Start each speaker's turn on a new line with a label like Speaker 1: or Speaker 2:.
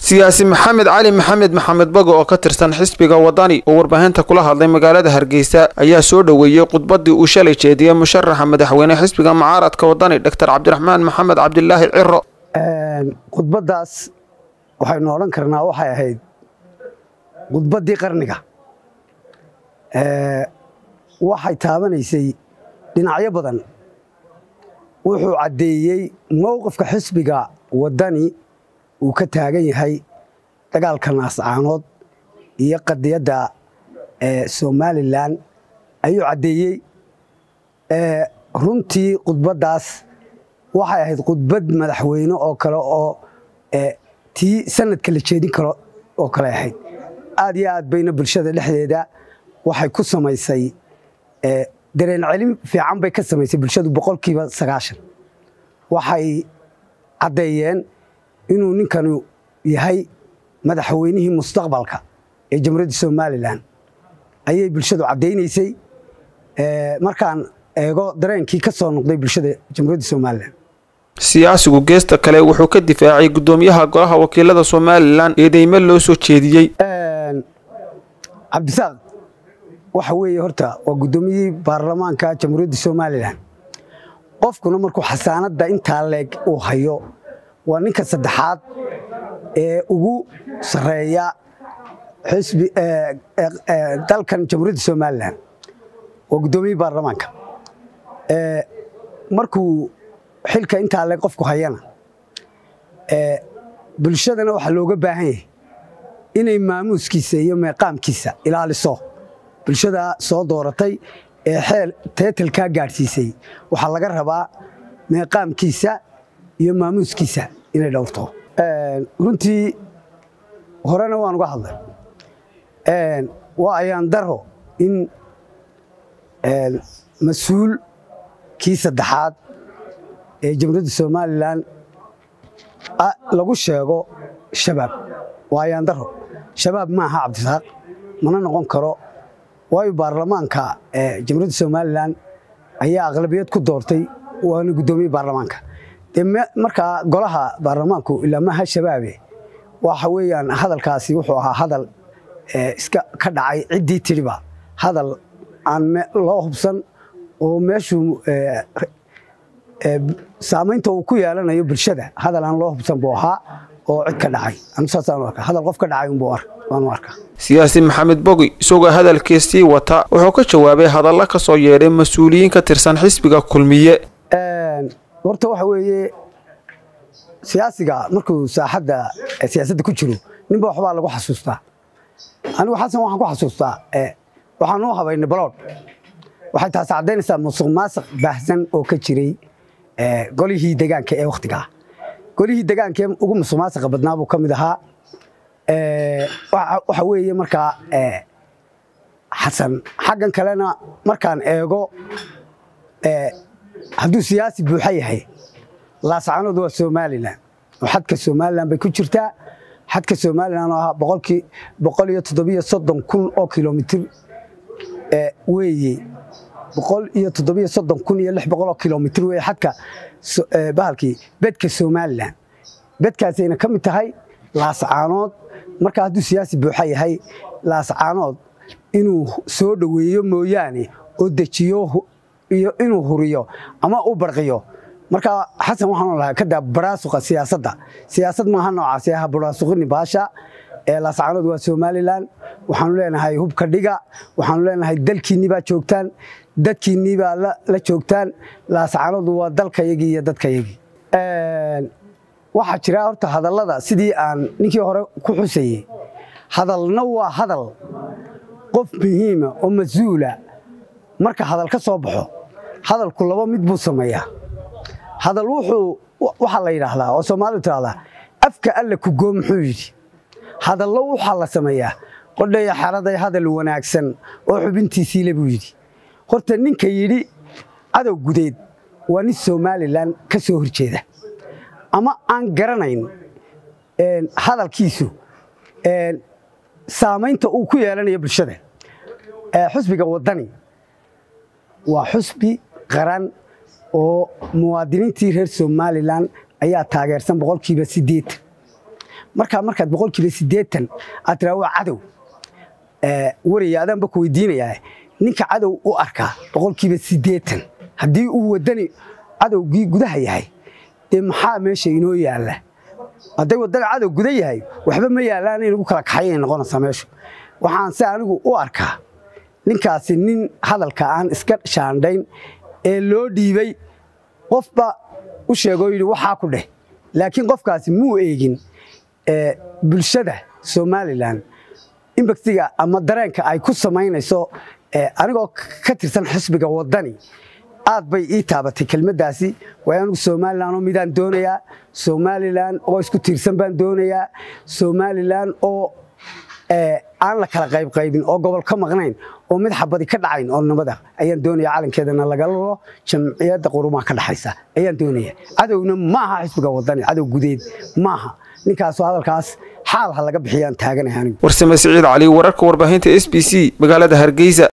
Speaker 1: siyaasi maxamed cali maxamed maxamed bago oo ka tirsan xisbiga wadani oo warbaahinta kula hadlay magaalada hargeysa ayaa soo dhoweeyey khudbadii uu shalay jeediyey musharaxa madaxweyne xisbiga mucaaradka wadani doctor cabdiraxmaan maxamed cabdilaahi ciro
Speaker 2: khudbaddaas waxaynu odhan karnaa waxay ahayd khudbaddii qarniga waxay taabanaysay dhinacyo badan wuxuu caddeeyey mowqifka xisbiga wadani uu ka taagan yahay dagaalka naascaanood iyo qadiyadda somalilan ayuu caddeeyey runtii khudbaddaas waxay ahayd khudbad madaxweyne oo kale oo tii sanadka la jeedin karo oo kale ahayd aad iyo aad bayna bulshada dhexdeeda waxay ku samaysay dareen celin fiican bay ka samaysay bulshadu boqolkiiba sagaashan waxay caddeeyeen inuu ninkanu yahay madaxweynihii mustaqbalka ee jamhuuriyadda somalilan ayay bulshadu caddaynaysay markaan eego dareenkii ka soo noqday bulshada jamhuuriyadda somalilan
Speaker 1: siyaasigu geesta kale wuxuu ka difaacay guddoomiyaha golaha wakiilada somalilan eedeymo loo soo jeediyey
Speaker 2: cabdisaaq waxa weeye horta waa guddoomiyihii baarlamaanka jamhuuriyadda somalilan qofkuna markuu xasaanadda intaa leeg uu hayo waa ninka saddexaad ee ugu sarreeya xisbi dalkan jamhuuriyadda somalilan waa guddoomiyihii baarlamaanka markuu xilka intaa leeg qofku hayana bulshadana waxaa looga baahan yahay inay maamuuskiisa iyo meeqaamkiisa ilaaliso bulshada soo dooratay ee xeel teetalkaa gaadhsiisay waxaa laga rabaa meeqaamkiisa iyo maamuuskiisa inay dhowrto runtii horena waan uga hadlay waa ayaan daro in mas-uul kii saddexaad ee jamhuuriyadda somalilan lagu sheego shabaab waa ayaan daro shabaab ma aha cabdisaaq mana noqon karo waayo baarlamaanka jamhuuriyadda somalilan ayaa aqlabiyad ku doortay waana guddoomiye baarlamaanka dee markaa golaha baarlamaanku ilaa maaha shabaabe waxa weeyaan hadalkaasi wuxuu ahaa hadal iska ka dhacay ciddii tidhiba hadal aan loo hubsan oo meeshuu saamaynta uu ku yeelanayo bulshada hadal aan loo hubsan buu ahaa oo cid ka dhacay hadal qof ka dhacay unbuu waanu arkaa
Speaker 1: siyaasi maxamed bogi isagoo hadalkiisii wata wuxuu ka jawaabay hadalla ka soo yeedhay mas-uuliyiin ka tirsan xisbiga kulmiye
Speaker 2: horta waxa weeye siyaasiga markuu saaxadda siyaasadda ku jiro ninba waxbaa lagu xasuustaa anigu xasan waxaan ku xasuustaa waxaan u habaynay baloodh waxay taasi caddaynaysaa musuq maasuq baahsan oo ka jiray golihii degaanka ee wakhtigaa golihii degaanka ee ugu musuq maasuqa badnaa buu ka mid ahaa waxa weeye markaa xasan xaggan kalena markaan eego hadduu siyaasi buuxa yahay laascaanood waa somalilan oo xadka somalilan bay ku jirtaa xadka somalilan oo ahaa boqolkii boqol iyo toddobiyo soddon kun oo kilomitir weeye boqol iyo toddobiyo soddon kun iyo lix boqol oo kilomitir weeye xadka bahalkii bedka somalilan bedkaasayna ka mid tahay laascaanood marka hadduu siyaasi buuxa yahay laascaanood inuu soo dhoweeyo mooyaane oo dejiyo iyo inuu huriyo ama u barqiyo marka xasan waxaan lahaa kadaa baraasuqa siyaasadda siyaasad maaha noocaasi aha baraasuqini baasha ee laascaanood waa somalilan waxaanu leenahay hubka dhiga waxaanu leenahay dalkiinnii baa joogtaan dadkiinnii baa la joogtaan laascaanood waa dalkayagii iyo dadkayagii waxaa jira horta hadallada sidii aan ninkii hore ku xusayey hadalna waa hadal qof muhiima oo mas-uula marka hadal ka soo baxo hadalku laba mid buu sameeyaa hadal wuxuu waxaa la yidhaahdaa oo soomaalidu tidhahdaa afka alla ku goo muxuu yidhi hadallo waxaa la sameeyaa qodhaya xeraday hadal wanaagsan oo xubintiisiile buu yidhi horta ninka yidhi cadow gudeed waa nin somalilan ka soo horjeeda ama aan garanayn hadalkiisu saamaynta uu ku yeelanayo bulshada xusbiga wadani waa xusbi qaran oo muwaadiniintii reer somalilan ayaa taageersan boqolkiiba sideetan markaa markaad boqolkiiba siddeetan aad tiraa waa cadow waraya adaanba ku weydiinayaa ninka cadow u arkaa boqolkiiba siddeetan haddii uu waddani cadowgii gudaha yahay dee maxaa meesha inoo yaalla hadday waddana cadow guda yahay waxba ma yaallaan in lagu kala kaxayay noqonaysaa meeshu waxaan se anigu u arkaa ninkaasi nin hadalka aan iska shaandhayn ee loo dhiibay qofba u sheegoo yidhi waxaa ku dheh laakiin qofkaasi muu eegin bulshada somalilan imbaktiga ama dareenka ay ku samaynayso anigoo ka tirsan xisbiga waddani aad bay ii taabatay kelmaddaasi waayo anigu somalilan oo midaan doonayaa somalilan oo isku tiirsan baan doonayaa somalilan oo aan la kala qaybqaybin oo gobol ka maqnayn oo mid xabadi ka dhacayn oo nabada ayaan doonaya calankeedana laga lalo jamciyadda qurumaha ka dhaxaysa ayaan doonaya cadowna maaha xisbiga waddani cadow gudeed maaha ninkaasoo hadalkaas xaal ha laga bixiyaan taaganahay anigu
Speaker 1: warsame siciid cali wararka warbaahinta s b c magaalada hargeysa